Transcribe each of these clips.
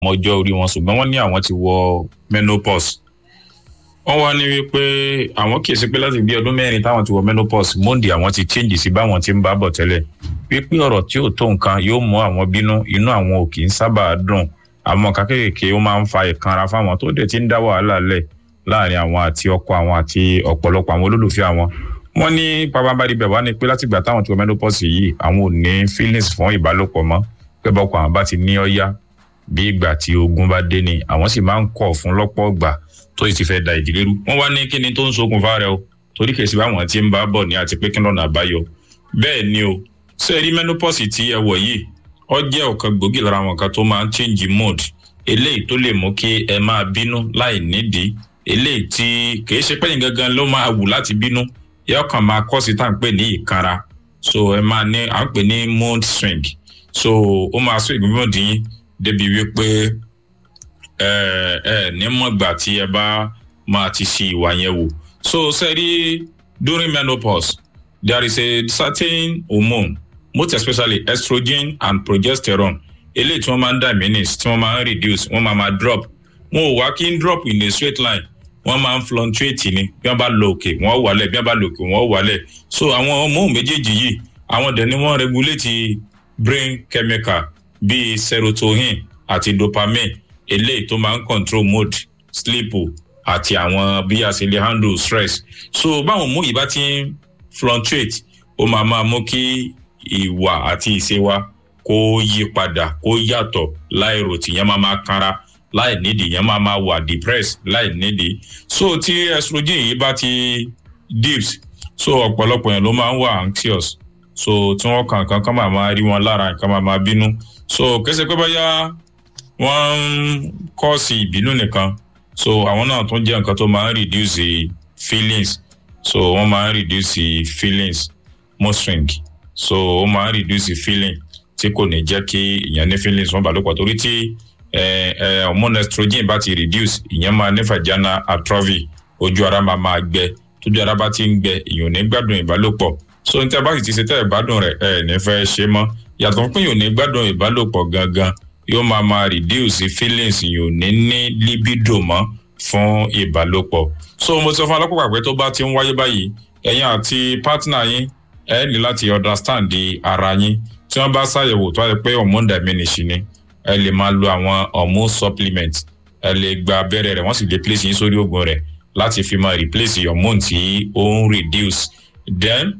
mọjọ́ orí wọn ṣùgbọ́n wọ́n ní àwọn ti wọ menopause wọ́n wá ní wípé àwọn kìí ṣe pé láti bí ọdún mẹ́rin táwọn ti wọ menopause monde àwọn ti change sí báwọn ti ń bá bọ̀ tẹ́lẹ̀ wípé ọ̀rọ̀ tí ò tó nǹkan yóò mú àwọn bínú inú àwọn ò kì í sábà dùn àwọn kékèké ó máa ń fa ìkanra fáwọn tó dẹ̀ ti ń dá wàhálà lẹ̀ láàrin àwọn àti ọkọ àwọn àti ọ̀pọ̀lọpọ̀ àwọn olólùfẹ́ àwọn wọ́n ní pàpàǹbarì bẹ̀ wá ní pé látìgbà táwọn ti wọ menopause yìí àwọn ò ní feelings fún ìbálòpọ̀ mọ́ pé bọ́kọ àwọn bá ti ní ọ́yá bí ìgbà tí ogun bá dé ni àwọn sì máa ń kọ̀ fún lọ́pọ̀ ìgbà tó sì ti fẹ́ da ìdílé rú wọ́n wá ní kíni tó ń ṣokùnfà rẹ̀ o torí kèsì báwọn ti ń bá bọ̀ ní àti pé kí lọ́nà àbáyọ bẹ́ẹ̀ ni o ṣé rí menopause tí ẹ wọ̀ yìí ó jẹ́ ọ̀kan gbòógì lára àwọn kan tó máa ń change mood eléyìí tó lè mú kí ẹ máa bínú láì nídìí eléyìí tí kìí ṣe pẹ́yìn gangan ló máa wù láti bínú yóò kàn máa kọ́ sí tá à ń pè ní ìkanra so ẹ máa ní à ń pè ní mood swing so ó máa sún ìgbìmọ̀ dín yín débi wípé ẹ ẹ ní mọ̀gbà tí ẹ bá máa ti ṣe ìwà yẹn wò so sẹ́rí during menopause there is a certain hormone most especially estrogen and progesterone eléyìí tí wọ́n máa ń diminish tí wọ́n máa ń reduce wọ́n máa máa drop wọn ò wá kí n drop in a straight line wọ́n máa ń fluctuate ni bí wọ́n bá lọ òkè wọ́n wálẹ̀ bí wọ́n bá lọ òkè wọ́n wálẹ̀ so àwọn hormone méjèèjì yìí àwọn dẹ̀ ni wọ́n regulate brain chemical bíi serotonin àti dopamine eléyìí tó máa ń control mood sleep àti àwọn bí a ṣe lè handle stress so báwọn mú yìí bá ti ń fluctuate ó máa máa mú kí ìwà àti ìṣe wa kó yí padà kó yàtọ̀ láìrò tìyẹn máa máa kanra láì nídìí yẹn máa máa wà depressed láì nídìí so tí estrogen yìí bá ti dips so ọ̀pọ̀lọpọ̀ yẹn ló máa ń wà anxious so tí wọ́n kàn kàn kàn máa máa rí wọn lára nǹkan máa máa bínú so kẹsẹ̀ pé báyà wọ́n ń kọ́ọ̀sì ìbínú nìkan so àwọn náà tún jẹ́ nǹkan tó máa ń reduce feelings so wọ́n máa ń reduce feelings mood swing so ó máa ń reduce feeling tí kò ní jẹ́ kí ìyẹn ní feelings wọ́n bá lòpọ̀ torí tí hormone estrogen bá ti reduce ìyẹn máa ní vaginal atrophy ojú ara máa máa gbẹ tójú ara bá ti ń gbẹ ìyẹn ò ní gbádùn ìbálòpọ̀ so ní tí a bá sì ti ṣe tẹ́ ẹ̀ gbádùn rẹ̀ ẹ̀ ní fẹ́ ṣe mọ́ yàtọ̀ fún pé ìyẹn ò ní gbádùn ìbálòpọ̀ gangan yóò máa máa reduce feelings ìyẹn ò ní ní libido mọ́ fún ìbálòpọ̀ so mo sọ fún alákòókò pé tó bá ti ń wáyé báyìí ẹ̀yin àti partner yín ẹ ní láti understand ara yín tí wọ́n bá ṣàyẹ̀wò tó wáyé pé hormone diminish ni ẹ lè máa lo àwọn hormone supplement ẹ lè gba abẹ́rẹ́ rẹ̀ wọ́n sì lè place yín sórí oògùn rẹ̀ láti fi máa replace hormone tí ó ń reduce then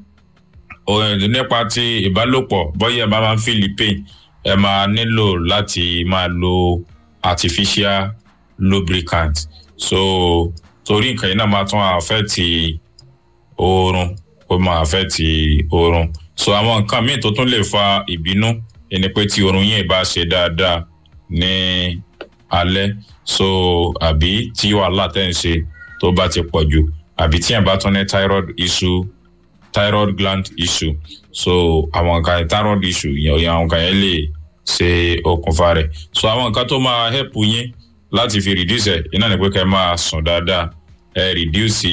nípa ti ìbálòpọ̀ bóyá ẹ bá máa ń feel pain ẹ máa nílò láti máa lo artificial lubricant so torí nǹkan yìí náà máa tún affect oorun ó máa affect oorun so àwọn nǹkan míì tó tún lè fa ìbínú ẹni pé tí oorun yẹn bá ṣe dáadáa ní alẹ́ so àbí tí wàhálà tẹ̀ ń ṣe tó bá ti pọ̀ jù àbí tí yẹn bá tún ní thyroid issue thyroid gland issue so àwọn nǹkan thyroid issue yẹn àwọn nǹkan yẹn lè ṣe okùnfà rẹ̀ so àwọn nǹkan tó máa help yín láti fi reduce ẹ̀ iná ní pé kẹ́ ẹ máa sùn dáadáa ẹ reduce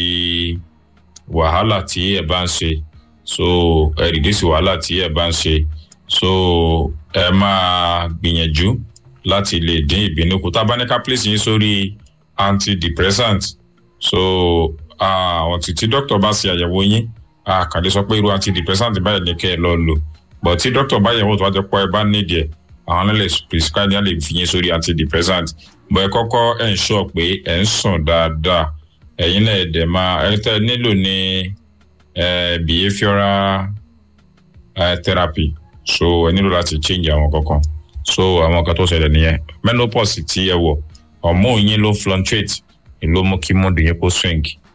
wàhálà tí ẹ bá ń ṣe so ẹ reduce wàhálà tí ẹ bá ń ṣe so ẹ máa gbìyànjú láti lè dín ìbínú kù tá a bá ní ká place yín sórí antidepressant so àwọn tí tí dókítà bá ṣe àyẹ̀wò yín àkàndé sọ pé irú antidepressant báyìí ní kẹ́ ẹ lọ lò but tí dókítà bá yẹ̀wò tó wá jẹ́ pọ́ ẹ bá nídìí ẹ̀ àwọn náà lè prescribe yẹn lè fi yín sórí antidepressant but ẹ kọ́kọ́ ẹ̀ ń sọ pé ẹ̀ ń sùn dáadáa ẹ̀yin náà ẹ̀dẹ̀ máa ẹ̀ tẹ́ nílò ní behavioural therapy so ẹ nílò láti change àwọn kankan so àwọn kan tó ṣẹlẹ̀ nìyẹn menopause tí ẹ wọ̀ hormone yín ló fluctuate ló mú kí mood yín kó swing